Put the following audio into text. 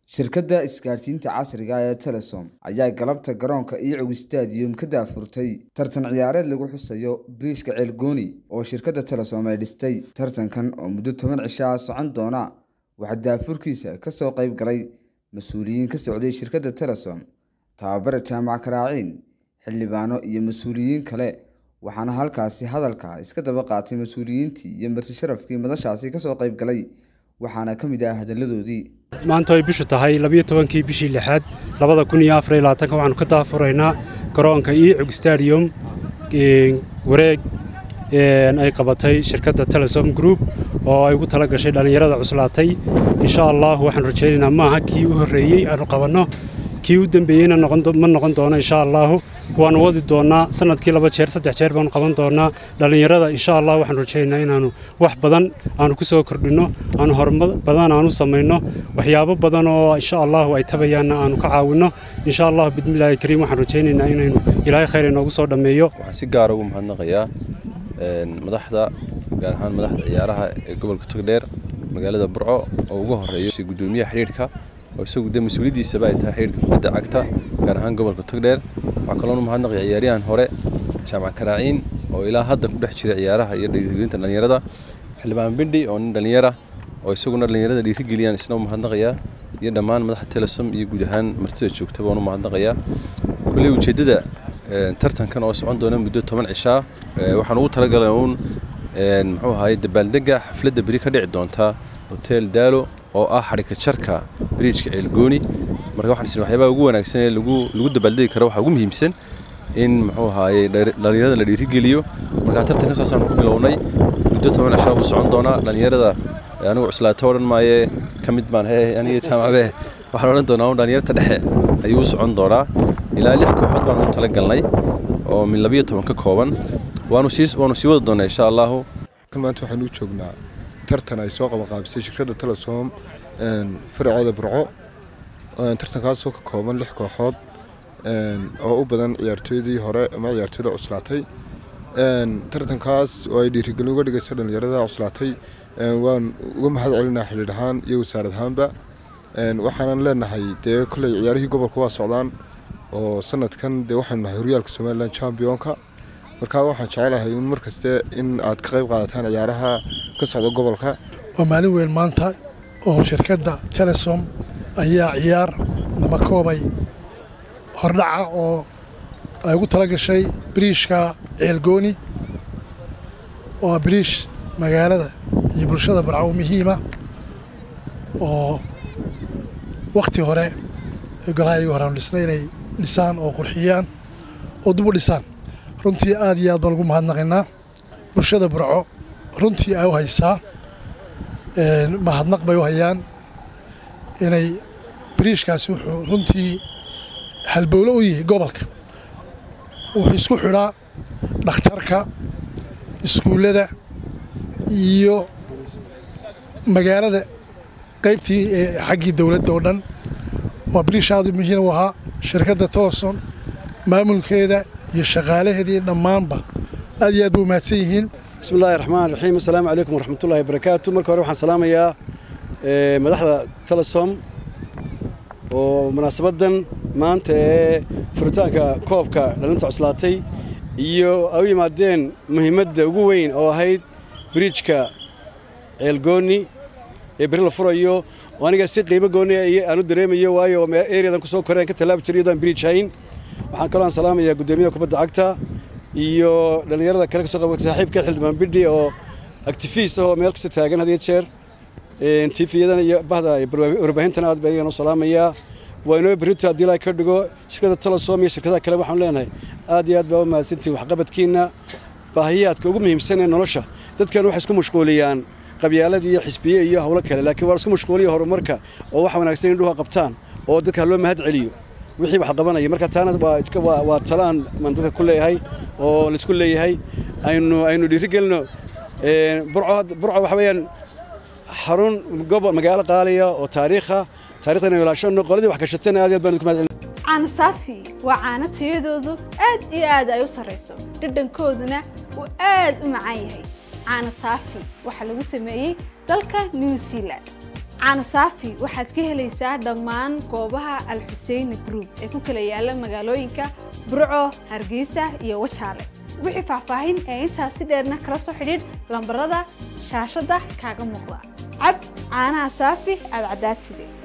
Shirkadda isgaadhsiinta casriga ah ee Telesom ayaa galabta garoonka Iyagu Stadium ka daahfurtay tartan ciyaareed lagu xusayo Bariishka Ceelgooni oo shirkadda Telesom ay dhistay. Tartankan oo muddo toban cisho ah socon doona waxaa daahfurkiisa ka soo qayb galay mas'uuliyiin ka socday shirkadda Telesom, tababare Jaamac Karaaciin, xildhibaano iyo mas'uuliyiin kale waxaana halkaasi hadalka iska daba qaatay mas'uuliyiintii iyo marti sharafkii madashaasi ka soo qayb galay waxaana ka mid ah hadalladoodii maanta ay bishu tahay labiyo tobankii bishii lixaad labada kun iyo afar iyo labaatanka waxaanu ka daafuraynaa garoonka iicug stadium wareeg ay qabatay shirkadda telesom group oo ay ugu tala gashay dhallinyarada cuslaatay insha allah waxaanu rajaynaynaa maaha kii u horreeyey aanu qabanno kii u dembeeyeyna ma noqon doono insha allahu waanu wadi doonnaa sanadkii laba jeer saddex jeer baanu qaban doonnaa dhallinyarada insha allah waxaanu rajaynaynaa inaanu wax badan aanu ku soo kordhinno aanu horumar badan aanu samayno waxyaabo badan oo insha allahu ay tabayaanna aanu ka caawinno insha allahu bismillaahi kariim waxaan rajaynaynaa inaynu ilaahay khayr inoogu soo dhammeeyo waxaan si gaara ugu mahadnaqayaa madaxda gaar ahaan madaxda ciyaaraha ee gobolka togdheer magaalada burco oo ugu horeeyo gudoomiyaha xidhiidhka oo isagu de mas-uuliyaddiisaba ay tahay xidhiidhka kubadda cagta gaar ahaan gobolka togdheer waxaa kaloonu mahadnaqaya ciyaaryahan hore jaamac karaaciin oo ilaa hadda ku dhex jira ciyaaraha iyo dhiirigelinta dhallinyarada xildhibaan bindhi oo nin dhallinyara oo isaguna dhallinyarada dhiirigeliyaan isna u mahadnaqayaa iyo dhammaan madaxda telesom iyo guud ahaan martida joogta baan u mahadnaqayaa kulley ujeeddada tartankan oo socon doona muddo toban cishaa waxaan ugu talagalay uun muxuu ahaye dabaaldega xafladda beri ka dhici doonta hotel daalo oo ah xadhika jarka bariijka ceelgooni marka waxaan isna waxyaabaha ugu wanaagsan ee lagu lagu dabaaldegi karo waxaa ugu muhiimsan in muxuu ahaaye dhallinyarada la dhiirigeliyo marka tartanka saasaan ku bilownay muddo toban cishaa buu socon doonaa dhallinyarada anigu cuslaato odhan maaye ka mid baan he aniga jaamacabe waxaan odhan doonaa dhallinyarta dhexe ayuu u socon doonaa ilaa lix kooxood baan ugu talagalnay oo min labiyo toban ka kooban waanu sii waanu sii wada doonaa insha allahu maanta waxaan u joognaa tartan ay soo qabanqaabisay shirkadda telesom faraceeda burco tartankaasoo ka kooban lix kooxood oo u badan ciyaartooydii hore ama ciyaartooyda cuslaatay tartankaas oo ay dhiirigelin uga dhigaysa dhallinyarada cuslaatay waan uga mahad celinaa xidhiidh ahaan iyo wasaarad ahaanba waxaanan leenahay dee kolley ciyaarihii gobolka waa socdaan oo sanadkan dee waxaanu nahay horyaalka somalilan championka markaa waxaan jecelahay in mar kaste in aad ka qayb qaadataan ciyaaraha ka socda gobolka waa maalin weyn maanta oo shirkadda telesom ayaa ciyaar nama koobay hordhaca oo ay ugu tala gashay biriishka ceelgooni oo ah biriish magaalada iyo bulshada barcaw muhiima oo wakhti hore golaha iyagu horeanu dhisnay inay dhisaan oo qurxiyaan oo dib u dhisaan runtii aad iyo aad baan ugu mahadnaqaynaa bulshada burco runtii ay u haysaa mahadnaq bay u hayaan inay biriishkaasi wuxuu runtii halbowlo u yahay gobolka wuxuu isku xidhaa dhakhtarka iskuullada iyo magaalada qaybtii xaggii dowladda oo dhan waa biriish aad muhiim u ahaa shirkadda toloson maamulkeeda iyo shaqaalaheedii dhammaanba aad iyo aad ba u mahadsan yihiin bismi illahi raxmaan raxiim assalaamu calaykum waraxmatullahi wabarakaatu marka hore waxaan salaamayaa madaxda telesom oo munaasabaddan maanta ee furitaanka koobka dhalinta cuslaatay iyo ay u yimaadeen muhiimadda ugu weyn oo ahayd biriijka ceelgooni ee beri la furayo oo aniga si qiimo gooni aan u dareemayo waayo ereadan kusoo koreen ka tallaabi jiray iyadoo aan biriij hayn waxaan kaloo aan salaamayaa guddoomiyaha kubadda cagta iyo dhallinyarada kale ka soo qabatay saaxiibka xildhibaan bidhi oo actifiist ah oo meel kasta taagan had iyo jeer tiifiyadan iyo bahda warbaahintan aad baan iyagana u salaamayaa waa inoo berrito haddii ilaahay ka dhigo shirkadda telesom iyo shirkadaha kale waxaan leenahay aad iyo aad baa u mahadsantihin waxqabadkiinna baahiyaadka ugu muhiimsan ee nolosha dadkan waxay isku mashquuliyaan qabyaalad iyo xisbiye iyo howlo kale laakiin waa isku mashquuliya horumarka oo wax wanaagsan indhuha qabtaan oo dadka loo mahad celiyo wixii wax qabanaya marka taana waa waa talaan man dadka ku leeyahay oo laisku leeyahay aynu aynu dhiirigelino burco burco waxa weeyaan xarun gobol magaalo qaaliya oo taariikha taariikhda inaynu ilaashano qoladii wax gashatana aad iyo aad baan idinku mahad celin caano saafi waa caano tayadoodu aad iyo aad ay u sarrayso dhadhankooduna uu aad u macaan yahay caano saafi waxaa lagu sameeyey dalka new zealand caana saafi waxaad ka helaysaa dhammaan goobaha alxuseyni group ee ku kala yaala magaalooyinka burco hargeysa iyo wajaale wixii faahfaahin ee intaasi dheerna kala soo xidhiidh lambarada shaashadda kaaga muuqda cab caanaha saafi aad caddaatide